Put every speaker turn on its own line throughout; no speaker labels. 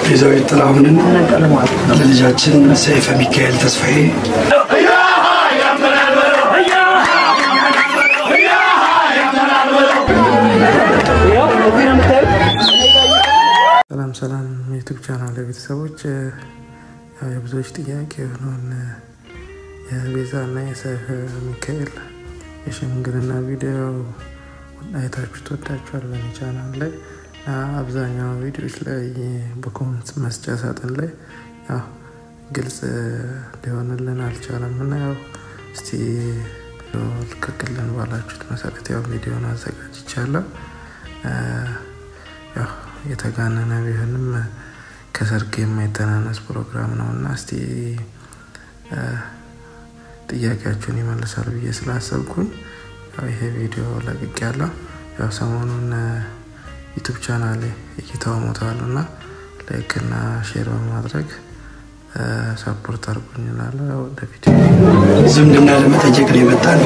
ቤዛዊት ጥላሁንን ለልጃችን ሰይፈ ሚካኤል ተስፋዬ
ሰላም ሰላም የዩቱብ ቻናል ቤተሰቦች፣ ያው የብዙዎች ጥያቄ የሆነውን የቤዛና የሰይፈ ሚካኤል የሽምግልና ቪዲዮ አይታችሁ ትወዳችኋል በእኔ ቻናል ላይ እና አብዛኛው ቪዲዮዎች ላይ በኮመንት መስጫ ሳጥን ላይ ያው ግልጽ ሊሆንልን አልቻለም እና ያው እስቲ ልቀቅልን ባላችሁት መሰረት ያው ቪዲዮን አዘጋጅቻለሁ። ያው የተጋነነ ቢሆንም ከሰርግ የማይተናነስ ፕሮግራም ነው እና እስቲ ጥያቄያችሁን ይመልሳል ብዬ ስላሰብኩኝ ያው ይሄ ቪዲዮ ለቅቅ ያለው ያው ሰሞኑን ዩቱብ ቻናል እይታው ሞተዋል እና ላይክ እና ሼር በማድረግ ሰፖርት አድርጉኝ እላለሁ። ያው ወደ ቪዲዮ
ዝምድና ለመጠየቅ ነው የመጣ ነው።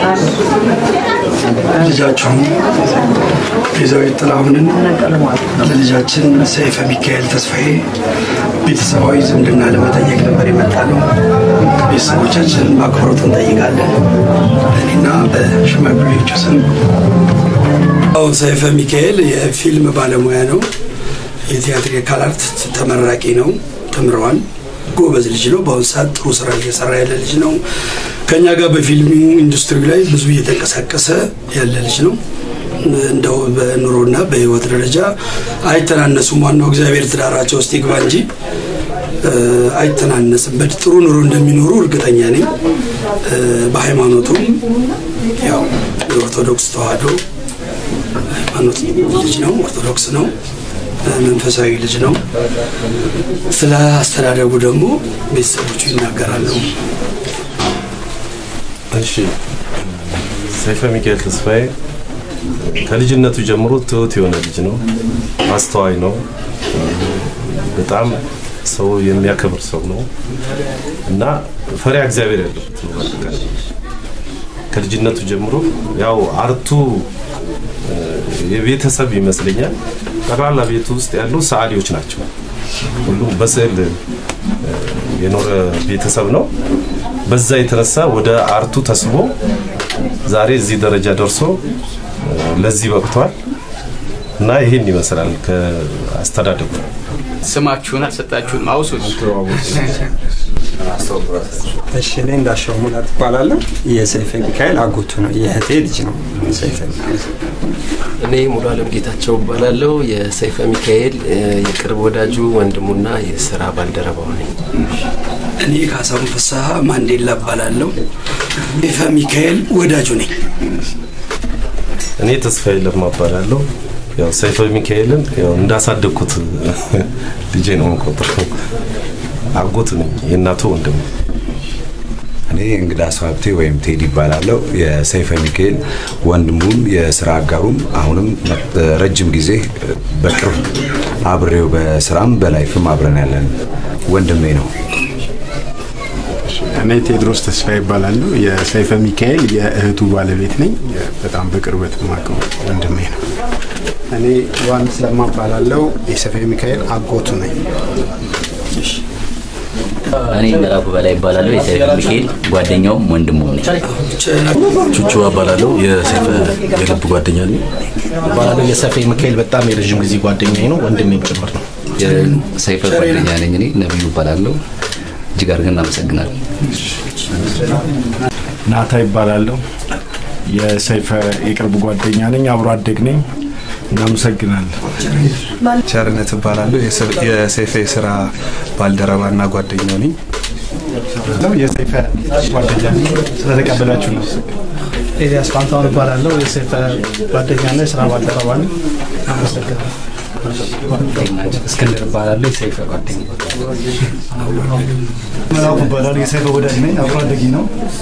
ልጃችሁን ቤዛዊት ጥላሁንን ለልጃችን ሰይፈ ሚካኤል ተስፋዬ ቤተሰባዊ ዝምድና ለመጠየቅ ነበር የመጣ ነው። ቤተሰቦቻችንን በአክብሮት እንጠይቃለን። በእኔና በሽማግሌዎቹ ስም አዎ፣ ሰይፈ ሚካኤል የፊልም ባለሙያ ነው። የቲያትሪካል አርት ተመራቂ ነው። ተምረዋል። ጎበዝ ልጅ ነው። በአሁኑ ሰዓት ጥሩ ስራ እየሰራ ያለ ልጅ ነው። ከኛ ጋር በፊልሙ ኢንዱስትሪ ላይ ብዙ እየተንቀሳቀሰ ያለ ልጅ ነው። እንደው በኑሮና በህይወት ደረጃ አይተናነሱም። ዋናው እግዚአብሔር ትዳራቸው ውስጥ ይግባ እንጂ አይተናነስም። በጥሩ ኑሮ እንደሚኖሩ እርግጠኛ ነኝ። በሃይማኖቱም ያው የኦርቶዶክስ ተዋህዶ ሃይማኖት ልጅ ነው። ኦርቶዶክስ ነው። መንፈሳዊ ልጅ ነው። ስለ አስተዳደጉ ደግሞ ቤተሰቦቹ ይናገራሉ።
እሺ ሰይፈ ሚካኤል ተስፋዬ ከልጅነቱ ጀምሮ ትሁት የሆነ ልጅ ነው። አስተዋይ ነው። በጣም ሰው የሚያከብር ሰው ነው እና ፈሪያ እግዚአብሔር ያለበት ነው። በአጠቃላይ ከልጅነቱ ጀምሮ ያው አርቱ የቤተሰብ ይመስለኛል። ጠቅላላ ቤቱ ውስጥ ያሉ ሰዓሊዎች ናቸው። ሁሉም በስዕል የኖረ ቤተሰብ ነው። በዛ የተነሳ ወደ አርቱ ተስቦ ዛሬ እዚህ ደረጃ ደርሶ ለዚህ በቅቷል እና ይህን ይመስላል ከአስተዳደጉ።
ስማችሁን አልሰጣችሁንም፣ አውሱት።
እሺ እኔ እንዳሻው ሙላት እባላለሁ። የሰይፈ ሚካኤል አጎቱ ነው። የእህቴ ልጅ ነው ሰይፈ ሚካኤል።
እኔ ሙሉ አለም ጌታቸው እባላለሁ። የሰይፈ ሚካኤል የቅርብ ወዳጁ ወንድሙና የስራ ባልደረባው ነኝ።
እኔ ካሳሁን ፍስሐ ማንዴላ እባላለሁ። ሰይፈ ሚካኤል ወዳጁ ነኝ።
እኔ ተስፋዬ ለማ እባላለሁ። ያው ሰይፈ ሚካኤልን ያው እንዳሳደግኩት ልጄ ነው የምቆጥረው። አጎቱ ነኝ፣ የእናቱ ወንድም።
እኔ እንግዳ ሰው ሀብቴ ወይም ቴዲ ይባላለሁ። የሰይፈ ሚካኤል ወንድሙም የስራ አጋሩም አሁንም ረጅም ጊዜ በቅርብ አብሬው በስራም በላይፍም አብረን ያለን ወንድሜ ነው።
እኔ ቴዎድሮስ ተስፋ ይባላሉ። የሰይፈ ሚካኤል የእህቱ ባለቤት ነኝ። በጣም በቅርበት የማውቀው ወንድሜ ነው።
እኔ ዮሐንስ ለማ እባላለሁ። የሰይፈ ሚካኤል አጎቱ ነኝ።
እኔ መላኩ በላይ ይባላለሁ። የሰይፈ ሚካኤል ጓደኛውም ወንድሙም ነኝ።
ቹቹ እባላለሁ። የሰይፈ የልብ ጓደኛ ነኝ።
እባላለሁ። የሰይፈ ሚካኤል በጣም የረዥም ጊዜ ጓደኛዬ ነው፣ ወንድሜም ጭምር ነው።
የሰይፈ ጓደኛ ነኝ። እኔ ነብዩ እባላለሁ። እጅግ አድርገን እናመሰግናለን።
ናታ ይባላለሁ። የሰይፈ የቅርብ ጓደኛ ነኝ፣ አብሮ አደግ ነኝ። እናመሰግናለን።
ቸርነት እባላለሁ። የሰይፈ የስራ ባልደረባና ጓደኛው ነኝ።
የሰይፈ ጓደኛ ነኝ። ስለተቀበላችሁ ነው።
ኤልያስ ፋንታሁን እባላለሁ። የሰይፈ ጓደኛና የስራ ባልደረባ ነኝ። አመሰግናለሁ።
እስክንድር እባላለሁ። የሰይፈ ጓደኛ
መላኩ እባላለሁ። የሰይፈ ወዳጅ ነኝ። አብሮ አደጌ ነው።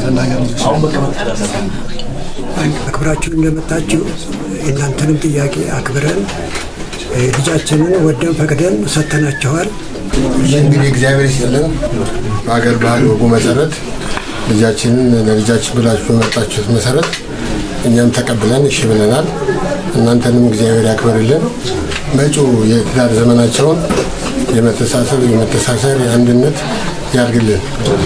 አክብራችሁ እንደመጣችሁ የእናንተንም ጥያቄ አክብረን ልጃችንን ወደን ፈቅደን ሰጥተናቸዋል።
እንግዲህ እግዚአብሔር ይስጥልን። በሀገር ባህል ወጉ መሰረት ልጃችንን ለልጃችን ብላችሁ በመጣችሁት መሰረት እኛም ተቀብለን እሺ ብለናል። እናንተንም እግዚአብሔር ያክብርልን። መጪው የትዳር ዘመናቸውን የመተሳሰብ የመተሳሰር የአንድነት ያድርግልን።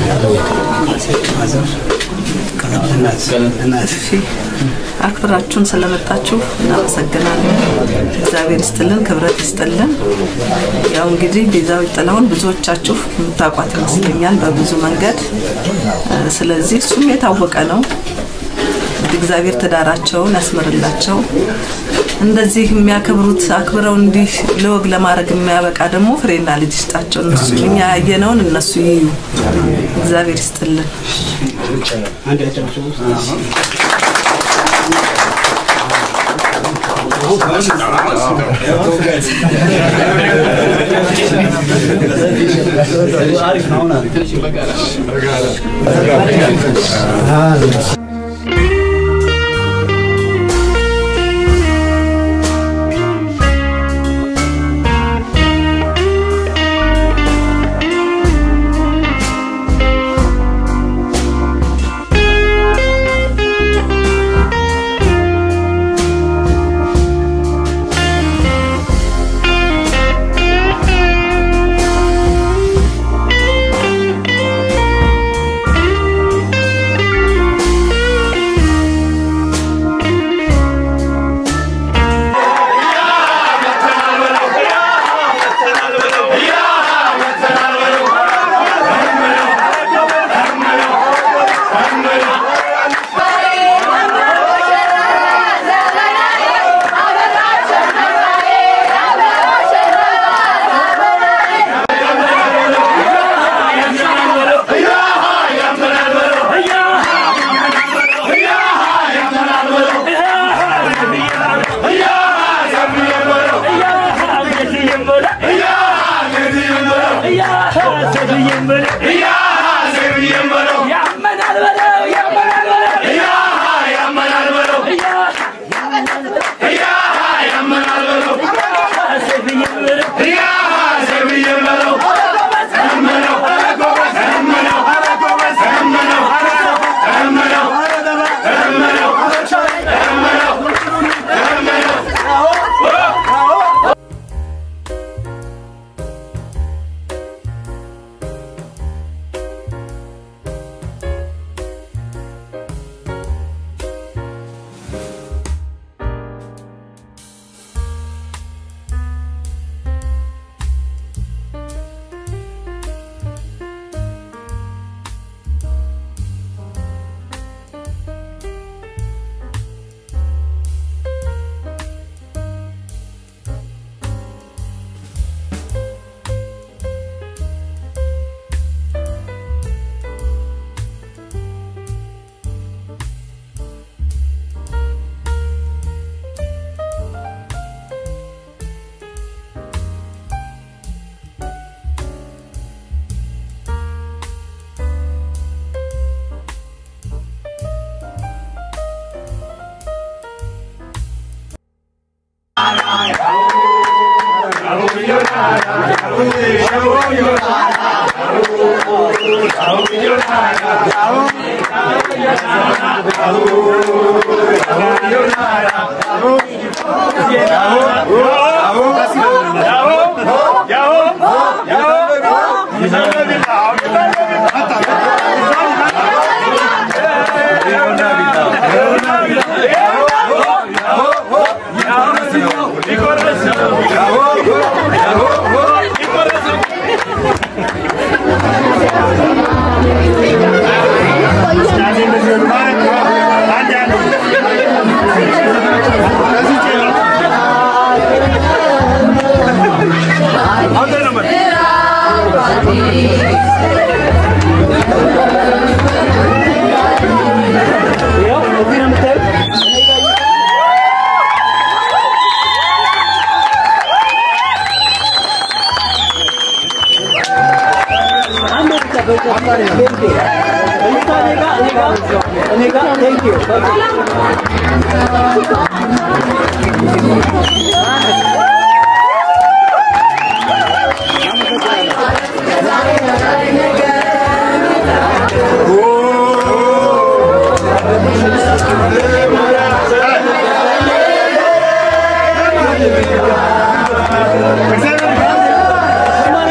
አክብራችሁን ስለመጣችሁ እናመሰግናለን። እግዚአብሔር ይስጥልን፣ ክብረት ይስጥልን። ያው እንግዲህ ቤዛዊት ጥላሁን ብዙዎቻችሁ የምታውቋት ይመስለኛል በብዙ መንገድ። ስለዚህ እሱም የታወቀ ነው። እንግዲህ እግዚአብሔር ትዳራቸውን ያስምርላቸው። እንደዚህ የሚያከብሩት አክብረው እንዲህ ለወግ ለማድረግ የሚያበቃ ደግሞ ፍሬና ልጅ ይስጣቸው። እነሱ እኛ ያየነውን እነሱ ይዩ። እግዚአብሔር ይስጥልን።
Thank you.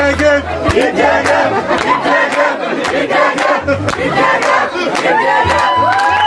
ይደገም ይደገም ይደገም ይደገም ይደገም ይደገም